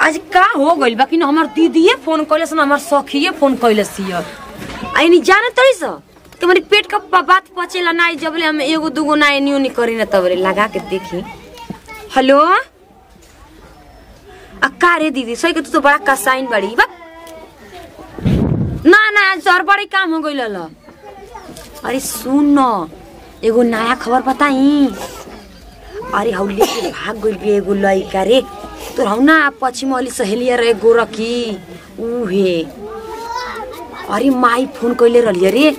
आज का हो गइल बा कि न हमर दीदीए फोन कइलस न हमर सखिए फोन कइलस हिय आइनी जाने तरी स तुम्हारी पेट का प- बात पचेला नाई जबले हम एगो दूगो ना एनी ओनी करी न तबरे लगा के देखी हेलो आ का रे दीदी सही के तू तो बड़ा कसाइन बड़ी बा ना ना आज और बड़ी काम हो गइल ल अरे सुन न एगो नया खबर बताई अरे हौ लेके भाग गइल बे एगो लइका रे तोर हौ ना पश्चिम वाली सहेलिया रे गोरकी उहे अरे माई फोन कइले रहलिए रे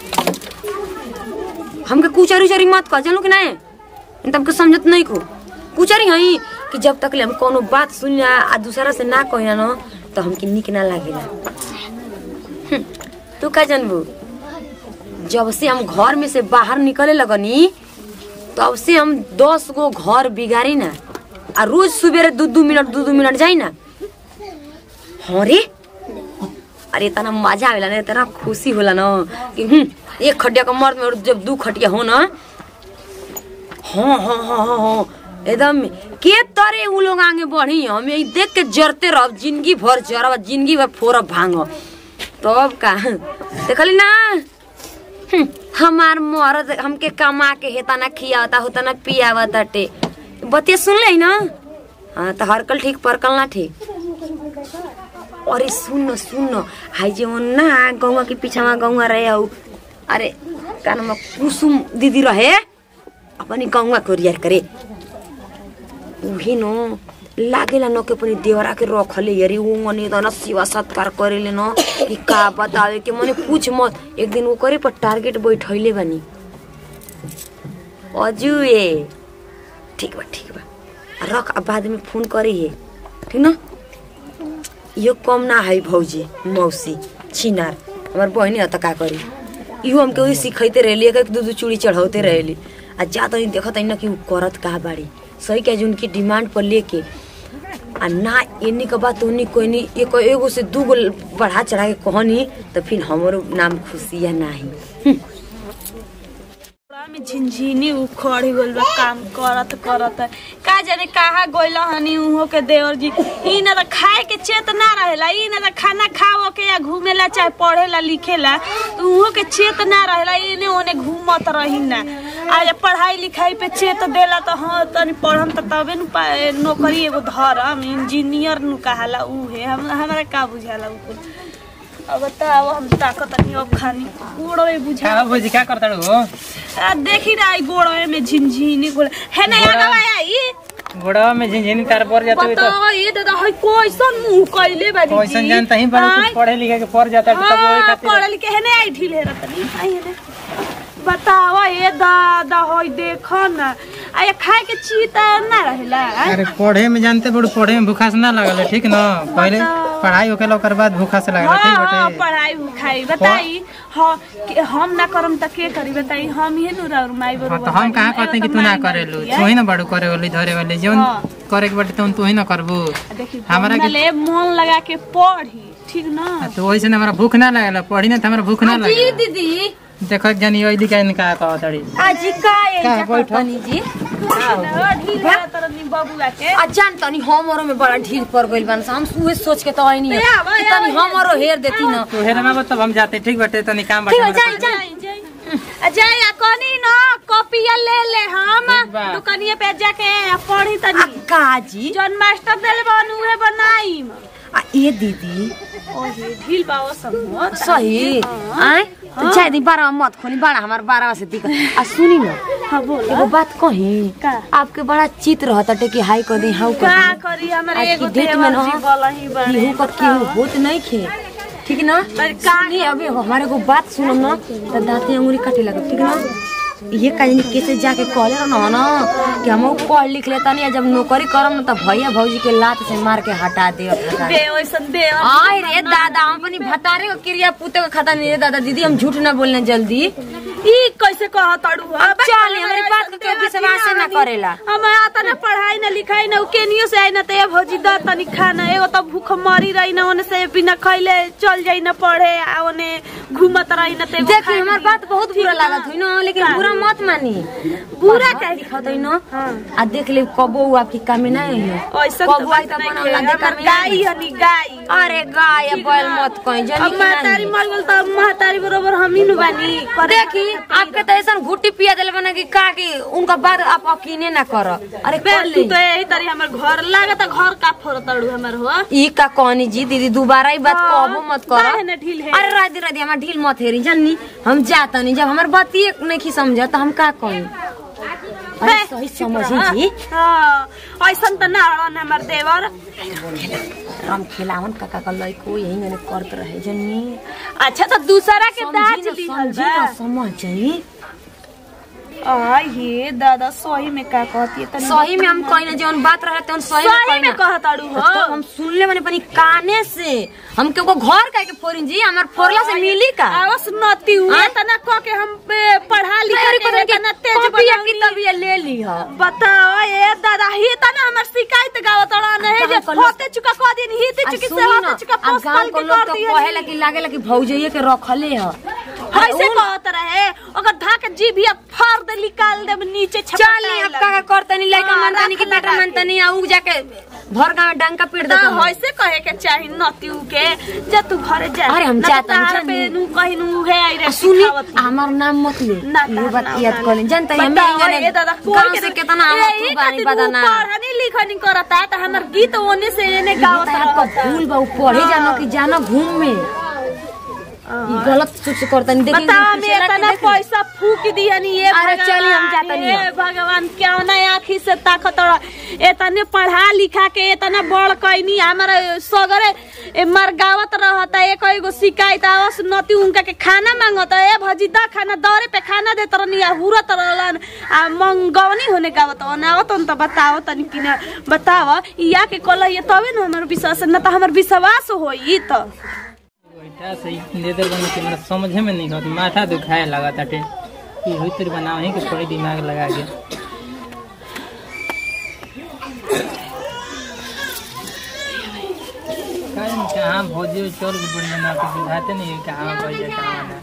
हमके कुचरी उचरी मत कह जानू कि नहीं तमके समझत नहीं को कुचरी हई कि जब तक ले हम कोनो बात सुनिया आ दूसरा से ना कहिना न तो हमके निक ना लागेला हम्म, तू का जानबू जब से हम घर में से बाहर निकले लगनी तब से हम दस गो घर बिगाड़ी ना आ रोज सुबेरे दू दू मिनट दू दू मिनट जाई ना हाँ रे अरे इतना मजा आवेला ना इतना खुशी होला ना कि हम्म, एक खटिया का मर्द में और जब दू खटिया हो ना हाँ हाँ हाँ हाँ हाँ एकदम के तरे उ लोग आगे बढ़ी हम यही देख के जरते रह जिंदगी भर जरब जिंदगी भर फोरब भांग तब का देखली ना हम्म, हमार मरद हमके कमा के हेता ना खियावता होता ना पियावता टे बतिया सुन ले ना हाँ तो हरकल ठीक परकल ना ठीक अरे सुन न सुन न हाई जे वो ना गौवा के पीछा गौवा रहे हौ अरे का नाम कुसुम दीदी रहे अपनी गौवा को रियर करे उहे न लागेला न के पनि देवरा के रखले हेरी उ मने त न सेवा सत्कार करेले न कि का बतावे के मने पूछ मत एक दिन वो करे पर टारगेट बैठैले बानी अजुए ठीक बा ठीक बा रख अब बाद में फोन करे हे ठीक न यो कम ना है भौजी मौसी छिनार हमार बहनी त का करी इहो हमके वही सिखैते रहली एक एक दू दू चूड़ी चढ़ाते रहली आ जा तनी देखत हई ना कि उ करत का बाड़ी सही के उनकी डिमांड पर लेके आ ना एनी के बात ओनी कोई नहीं एक एगो से दू गो बढ़ा चढ़ा के कहनी तो फिर हमरो नाम खुशिया नाही पूरा में झिनझिनी उखड़ गइल बा काम करत करत का जाने कहा गइल हनी उहो के देवर जी ई ना त खाए के चेत ना रहेला ई ना त खाना खाओ के या घूमेला चाहे पढ़ेला लिखेला तो उहो के चेत ना रहेला इने ओने घूमत रही ना आ जब पढ़ाई लिखाई पे चेत देला तो हाँ तनी पढ़म त तबे नु पा- नौकरी एगो धरम इंजीनियर नु कहाला उहे हम हमरा का बुझाला उ कुल अब बताओ हम ताकत नहीं अब खानी उड़ो बुझा का भोजी का करता हो आ, देखी ना आई गोड़वे में झिनझिनी गोड़ है ना याद आई गोड़वा में झिनझिनी तार पर जाते हुए तो बताओ ये दादा है कोइसन मुंह कइले बा दीदी कैसन जानता ही बड़ा आय, कुछ पढ़े लिखे के पढ़ जाता है तब वही हाँ, खातिर पढ़ल के है ना आई ढीले रतनी आई है ना बताओ ये दादा होई देखो ना आ खाए के चीता ना रहेला आय? अरे पढ़े में जानते बड़ू पढ़े में भूखा से ना लगल है, ठीक ना पहले बताओ। पढ़ाई होके ओकर बाद भूखा से लगल है, हाँ, ठीक हाँ, बटे पढ़ाई लिखाई बताई हाँ कि हम ना करम त के करी बताई हम ही नु रह माई हाँ बरोबर तो हम कहाँ बानी। कहते हैं कि एगो तू त ना माई करे लो बानी, आय? तू ही ना बड़ू करे वाली धरे वाली जौन हाँ। करे के बटे तुम तू ही ना करबू देखी हमरा के- ले मन लगा के पढ़ी ठीक ना तो वही से ना हमारा भूख ना लगेला पढ़ी ना तो हमारा भूख ना जी लगेला दीदी देखो जानी ओइली का इनका कहतड़ी आज का का एजा बैठो? करतनी जी ढील वाला तरनी बबुआ के आ जान तनी हमरो में बड़ा ढील पड़ गइल बान हम उहे सोच के तो आई नहीं ए, आवा, कि आवा, तनी हमरो हेर देती न तू हेरे ना तब हम जाते ठीक बटे तनी काम ठीक बटे है हमरा जाई पास। जाई आ जाए आ कनी न कॉपिया ले ले हम ठीक बा। दुकानिया पे जाके आ पढ़ी आ तनी काजी जौन मास्टर देले बन उहे बनाई आ ए दीदी ओहे ढील पाओ समझ सही आय तो जाए दी बारह मत खोली बड़ा हमार बारह से दिक्कत आ सुनी न हाँ बोल एगो बात कही का? आपके बड़ा चित रहता टे कि हाई कर दी हाउ कर का दी करी हमारे आज की एगो डेट में देवर न जी बोलही बड़े केहू का केहू होत नहीं खे ठीक ना पर का सुनी अबे हमारे को बात सुनो ना तो दांते अंगुली काटे लगे ठीक ना ये काजनी कैसे जाके कहले रह ना ना कि हम पढ़ लिख लेता नहीं जब नौकरी करम ना तो भैया भौजी के लात से मार के हटा दे हटा दे। दे ओइसन दे आय रे दादा हम अपनी भतारे को क्रिया पूते को खाता नहीं रे दादा दीदी हम झूठ ना बोलने जल्दी ई कैसे कह तड़ू अब चल, हमरे बात के कोई विश्वास ना करेला। हम आता ना पढ़ाई ना लिखाई ना केनियो से आई ना ते भौजी द तनी खाना एगो तो भूख मरी रही ना ओने से बिना खइले चल जाई ना पढ़े आ ओने घूमत रही न ते देखी हमार बात बहुत बुरा लागत हुई ना लेकिन का? बुरा मत मानी बुरा का काहे? लिखत हुई ना हाँ। आ देख ले कबो उ आपकी कामे ना है ऐसा कबो आई त अपन औलादे कामे गाई हनी गाई अरे गाय बैल मत कहीं जनी अब महतारी मर गेल त महतारी बरोबर हम ही नु बानी करे देखी आपके तो ऐसा घुट्टी पिया दिल बना कि का कि उनका बात आप यकीने ना कर अरे बे कर तू ले तो यही तरी हमर घर लागत घर का फोड़ तड़ू हमर हो ई का कहनी जी दीदी दोबारा ही बात हाँ, कहबो मत कर काहे ना ढील है? अरे राधी राधी हमार ढील मत हेरी जानी हम जाता नहीं जब हमार बात ही नहीं समझ तो हम का कहीं अरे बे, सही चुप समझी रह। जी हाँ ऐसन त ना हड़न हमर देवर राम खेलावन काका का लइको यही मैंने करत रहे जन्नी अच्छा तो दूसरा के दाज समझी ली ना समझी ना समझ जाई आ ये दादा सही में का कहती है तनी सही में हम कहीं ना जौन बात रहे तौन सही में सही कहीं में ना कहताड़ू हो तो हम सुन ले मैंने अपनी काने से हम के वो घर का के फोरिन जी हमार फोरला से मिली का आवस नती हुए हाँ? तना क के हम पे पढ़ा लिखा मेरी के पता तना तेज कॉपी या बनौनी। किताब ये ले ली है बताओ ये दादा ही तना हमर शिकायत गावत रहा नहीं जे गाँव के लोग- होते चुका कह दिन ही ते आ चुकी से सुनी ना, होते चुका आ पोस्ट गाँव कर के लोग कर तो दी कहेला कि लागेला कि भौजइये के रखले ह ऐसे कहत रहे ओकर धाक जीभिया फाड़ दे निकाल दे नीचे छपटा चली अब का करतनी लइका हाँ, मनतनी कि रख बेटा लगा के। मनतनी आ उ जाके भर गांव में डंका पीट ना देता ऐसे कहे के चाही नतीउ के जा तू घरे जा अरे हम ना जाता तो नहीं, तार पे जानी। नु कहीं नु है आई रे सुनी सिखावत नु। हमार नाम मत ले ना ये तार बात नाम याद ना कर ले जानता है बताओ, हमें ये दादा कोई गांव के से ना- कितना हम यही तू बानी खातिर बदाना उ पढ़नी लिखनी करता त हमर गीत ओने से एने गावत आपका रहता भूल बा उ पढ़े जानो कि जानो घूम में ई गलत सोच करतनी देखी बताओ मैं इतना पैसा फूक दिया नहीं ये अरे भगवान, चली हम जाता नहीं हे भगवान क्या ना आखी से ताकत इतने पढ़ा लिखा के इतना बड़ कैनी हमारा सगरे ए मर गावत रहता एक एगो शिकायत आवस नती उनका के खाना मांगत ए भजी दा खाना दौरे पे खाना देत रहनी आ हुरत रहलन आ मंगवनी होने गावत आवत तो बताओ तनी कि ना बताव या के कल ये तबे न हमर विश्वास न त हमर विश्वास होई त बैठा से लेदर बने के मेरा समझे में नहीं होती माथा दुखाए लगा ताटे कि हुई तेरी बनाओ ही कि थोड़ी दिमाग लगा के कहीं कहाँ भोजी चोर के बढ़िया ना कुछ बुझाते नहीं है कहाँ भैया कहाँ ना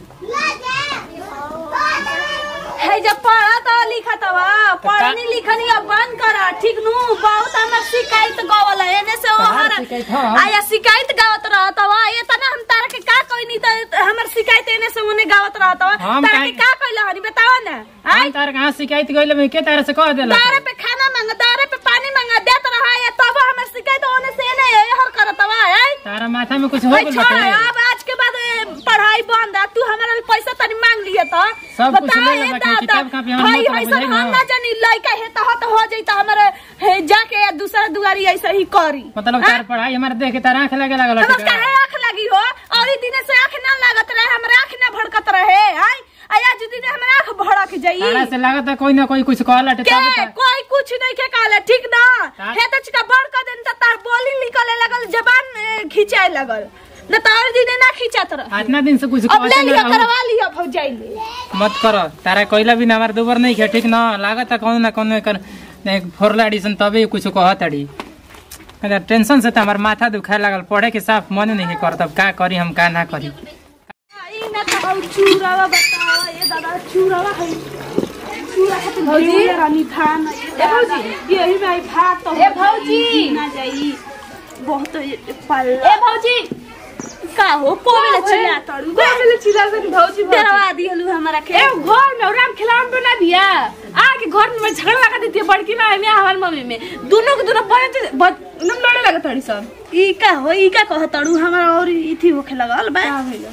है जब पढ़ा तो लिखा तवा पढ़नी लिखनी अब बंद कर ठीक नु बहुत हमर शिकायत गवल है एने से तहार ओहर शिकायत ह? आया आया शिकायत गावत रहत तवा ये तना हम तारा के का कहनी त हमर शिकायत एने से ओने गावत रहत तवा हम तारा के काहे- का कहला हनी बतावा ना हम हाय तार कहाँ शिकायत गइल में के तार से कह देला दारे पे खाना मांग दारे पे पानी मांग देत रहा है तब हमर शिकायत ओने से एने हर करत तवा है तारा माथा में कुछ हो भाई गइल छोड़ बाटे अब आज के बाद ए, पढ़ाई बंद है तू हमारा पैसा तनी मांग लिए तो सब कुछ बता ले ले ए बाटे, दादा, किताब कॉपी हमरा भाई मत है बुझाई सब ना। हम ना जानी लइका है तो हत हो जाई तो हमारे हे जाके या दूसरा दुआरी ऐसे ही करी मतलब तार पढ़ाई हमारे देख के तार आँख लगे लगल हम बाटे उसका है आंख लगी हो और ई दिने से आंख ना लागत रहे हमरा आंख ना भड़कत रहे हाय आया जो दिन हमरा आंख भड़क जाई तारा से लागत है कोई ना कोई कुछ कहला टे के तब ता- कोई कुछ नहीं के कहले ठीक ना ता- हे तो चिका बड़ कर देन त तार बोली निकले लगल जबान ए, खिंचाए लगल न तार दिने ना खिंचात रह इतना दिन से कुछ अब ले कहते लिया ना करवा लिया भौजाई ले मत करो तारा कोयला भी हमारे दोबर नहीं खे ठीक ना लागत है कौन ना कौन कर फोरला एडिशन तभी कुछ कहत अड़ी अगर टेंशन से तो हमार माथा दुखाए लगल पढ़े के साफ मन नहीं कर तब का करी हम का ना करी ई ना तो हम चूरावा बतावा ये दादा चूरावा है चूरा खातिर भौजी रानी थान ए भौजी यही में आई भात तो ए भौजी ना जाई बहुत पल्ला ए भौजी का हो कोवेले चिल्ला तड़ू पहले चिल्ला कर भौजी डरवा दिहलु हमरा के ए घर में राम खिलावन बना दिया आके घर में झगड़ा लगा देती है बड़की माँ में हमारी मम्मी में दोनों के दोनों बने थे बहुत एकदम लड़े लगा थोड़ी सब ई का हो ई का कह तड़ू हमरा और इथी होखे लगल बा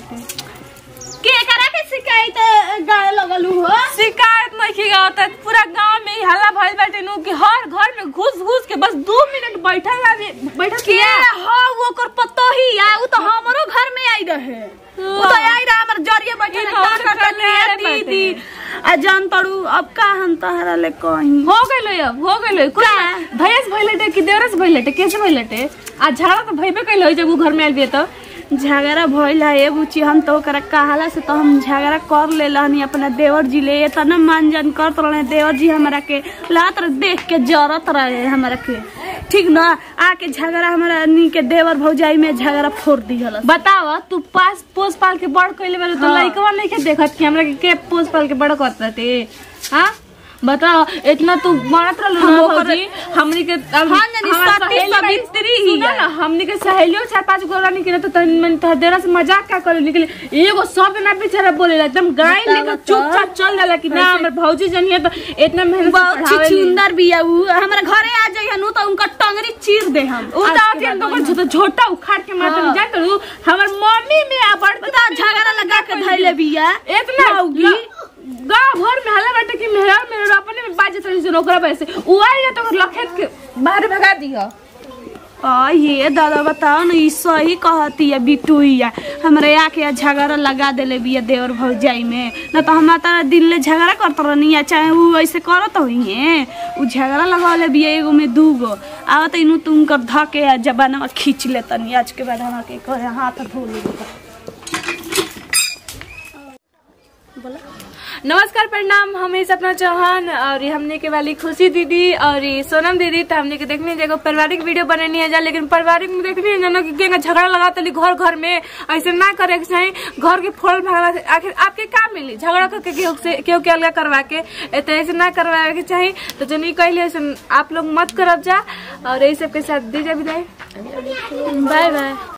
के करा के शिकायत गाय लगलू हो शिकायत नहीं की गाँव तक पूरा गांव में ही हल्ला भइल बाटे नु कि हर घर में घुस घुस के बस दो मिनट बैठल ना बैठल के हो वो कर पतो ही आ उ तो हमरो घर में आई रहे उ तो आई रहा हमर जरिए बैठे ई ना तो का हमर करता घर में आए है दीदी आ जान तड़ू अब का हम तहरा ले कहीं हो गइल अब हो गइल कुछ भैंस भइलटे कि देवरस भइलटे कैसे भइलटे आ झगड़ा तो भइबे कइल हो जब वो घर में आइल बिए तो झगड़ा भइल है ए बुची हम तो ओकरा कहाला से तो हम झगड़ा कर ले रहनी अपना देवर जी ले इतना मान जान करत रहे देवर जी हमरा के लात रहे देख के जरत रहे हमरा के ठीक ना आके झगड़ा हमारा नी के देवर भौजाई में झगड़ा फोड़ दिहल बताव तू पास पोस पाल के बड़ कइले बारे तो हाँ। लइकवा नहीं के देखत कि हमरा के के पोस पाल के बड़ करत रहते हां बताओ इतना तू मारत रहल हम ना ओकर- भौजी हमनी के अब हाँ, जानी, हमार सती सहेली बाई- सावित्री ही सुनो है। ना हमनी के सहेलियों चार पांच गोरा निकले तो तन मन तह देरा से मजाक का करे निकले एगो सब ना बेचारा बोलेला एकदम गाय बतावा लेकर तो। चुपचाप चल जाला कि ना हमर भौजी जनिए तो इतना मेहनत से बहुत पढ़ावेली। सुंदर बिया उ हमारा घरे आ जाइए नु तो उनका टंगरी चीर दे हम उ आज तो के अभी बाद तो वही झोटा झोटा उखाड़ के मारत हाँ। जान तो हमर मम्मी में आ बड़ बता झगड़ा लगा के धैले बिया इतना होगी ल- गाँव भर में हल्ला बाटे कि मेहरा मेरे अपने में बाजे तरी से ओकरा वजह से उ आई तो ओकर लखेत के बाहर भगा दिया आ ये दादा बताओ ना ई सही कहती है बिटुइया हमरे आके झगड़ा लगा देले बिया देवर भौजाई में न तो हम तारा दिल ले झगड़ा करत रहनी चाहे उ ऐसे करत होई है उ झगड़ा लगावले बिया एगो में दूगो आवत इनु तुम कर धके जबाना खींच ले तनी आज के बाद हमरा के कहे हाथ धो ले नमस्कार प्रणाम हमें सपना चौहान और ये हमने के वाली खुशी दीदी और ये सोनम दीदी तो हमने के देखने जगह पारिवारिक वीडियो बननी है जा लेकिन पारिवारिक में देखनी है जानो कि केंगा झगड़ा लगाता ली घर घर में ऐसे ना करे के चाहिए घर के फोड़ भागला से आखिर आपके का मिली झगड़ा करके केहू से केहू के अलग करवा के ए तो ऐसे ना करवाए के चाहिए तो जो नहीं कहले ऐसे आप लोग मत करब जा और यही सबके साथ दीजिए विदाई बाय बाय